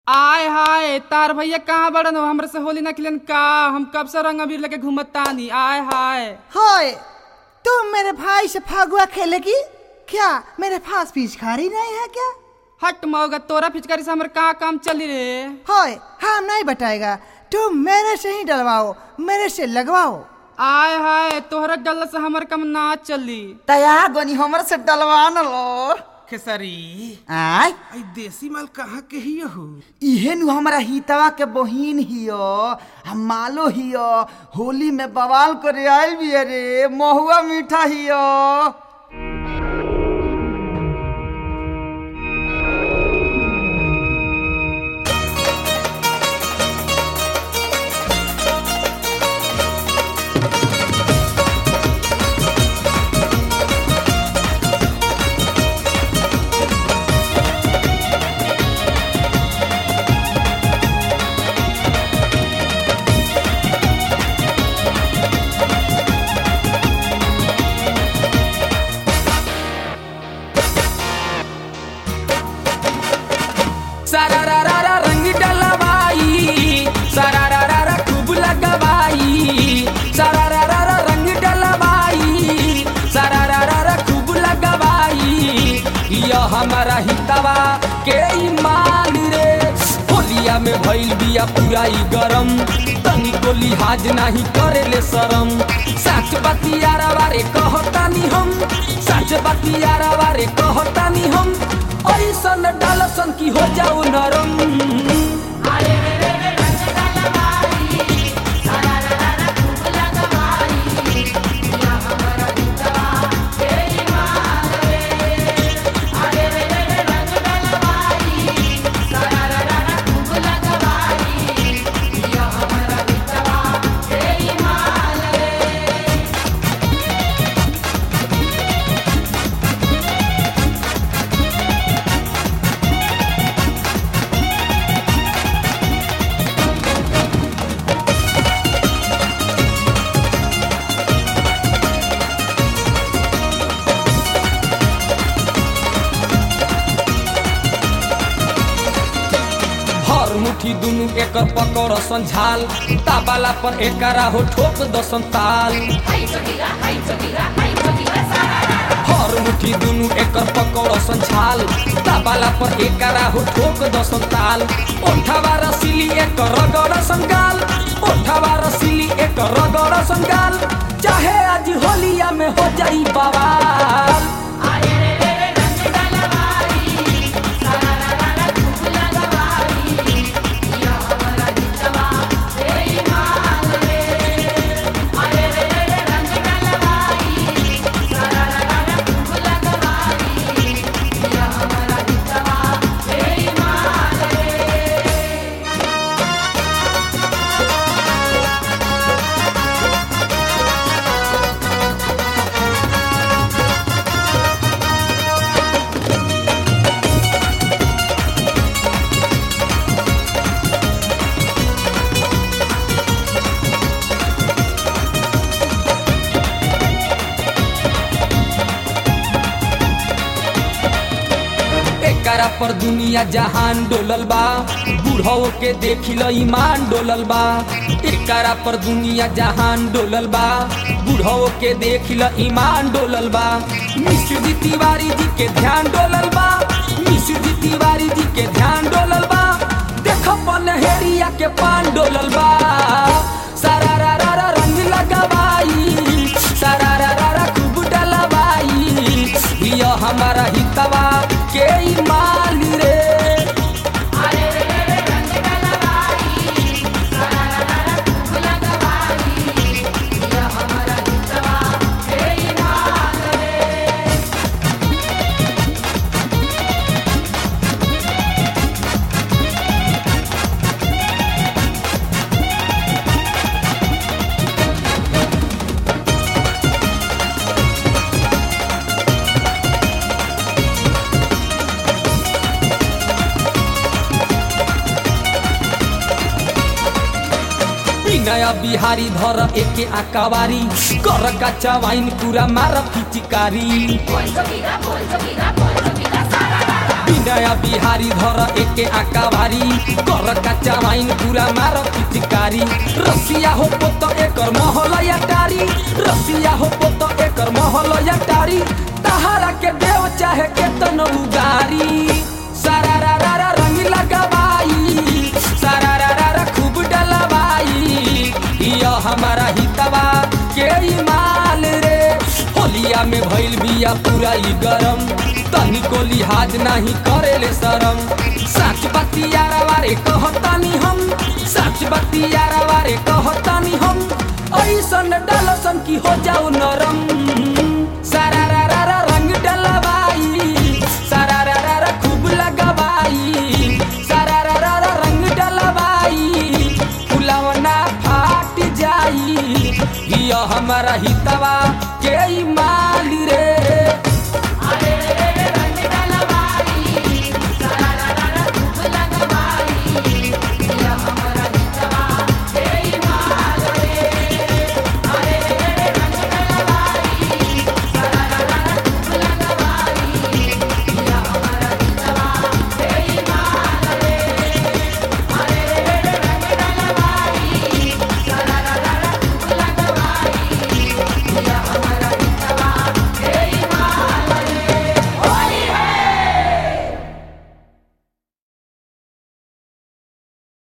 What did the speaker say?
आय हाय तार भैया कहाँ बड़न हो हमरे से होली ना खेलन का हम कब से रंग अबीर लेके घूमत तानी आय हाय हाय तुम मेरे भाई से फागुआ खेलेगी क्या मेरे पास पिचकारी नहीं है क्या हट मौगा तोरा फिचकारी से हमरे कहाँ काम चली रे हाय हम नहीं बताएगा तुम मेरे से ही डलवाओ मेरे से लगवाओ आय हाय तोहरा डल से हमर काम ना चली तया गनी हमर से डलवा न लो खेसरी आय आई देसी माल कहाँ के ही हो इहे नु हमारा हितवा के बहिन हियो हम मालो हियो होली में बवाल करे आइल भी रे महुआ मीठा हियो सारा रा रा रा रंग डलवाई सारा रा रा रा खूब लगवाई सारा रा रा रा रंग डलवाई सारा रा रा रा खूब लगवाई यह हमारा हितवा के ईमान रे होलिया में भइल बिया पूरा ई गरम तनी को लिहाज नहीं करेले शरम सच बतियारा बारे कहतानी हम सच बतियारा बारे कहतानी हम ऐसन डालसन की हो जाऊ नरम हर मुठी दुनु एकर पकड़ संझाल ताबाला पर एकरा हो ठोक दसन ताल हर मुठी दुनु एकर पकड़ संझाल ताबाला पर एकरा हो ठोक दसन ताल ओठवा रसीली एकर रगड़ संगाल ओठवा रसीली एकर रगड़ संगाल चाहे आज होलिया में हो जाई बवाल एकरा पर दुनिया जहान डोलल बा बूढ़ो के देखिल ईमान डोलल बा एकरा पर दुनिया जहान डोलल बा बूढ़ो के देखिल ईमान डोलल बा मिश्र जी तिवारी जी के ध्यान डोलल बा मिश्र जी तिवारी जी के ध्यान डोलल बा देख पनहेरिया के पान डोलल बा सारा रा रा रा रंग लगवाई सारा रा रा रा खूब डलवाई यह हमारा हितवा के ईमान रे नया बिहारी धर एके आकावारी कर कच्चा वाइन पूरा मार पिचकारी नया बिहारी धर एके आका भारी कर कच्चा वाइन पूरा मार पिचकारी रसिया हो पोत एकर महल या टारी रसिया हो पोत एकर महल या टारी तहारा के देव चाहे के तन उगारी सारा रा रा रा रंग लगवाई सारा रा रा रा खूब डलवाई यो हमारा हितवा के ई माल रे होलिया में भइल बिया पूरा ई गरम तनिको लिहाज नाही करेले शरम सच बतियारा वारे कहतानी हम सच बतियारा वारे कहतानी हम ऐसन डलसन की हो जाओ नरम सारा रा रा रा रंग डलवाई सारा रा रा रा खूब लगवाई सारा रा रा रा रंग डलवाई फुलवना फाट जाई यो हमारा हितवा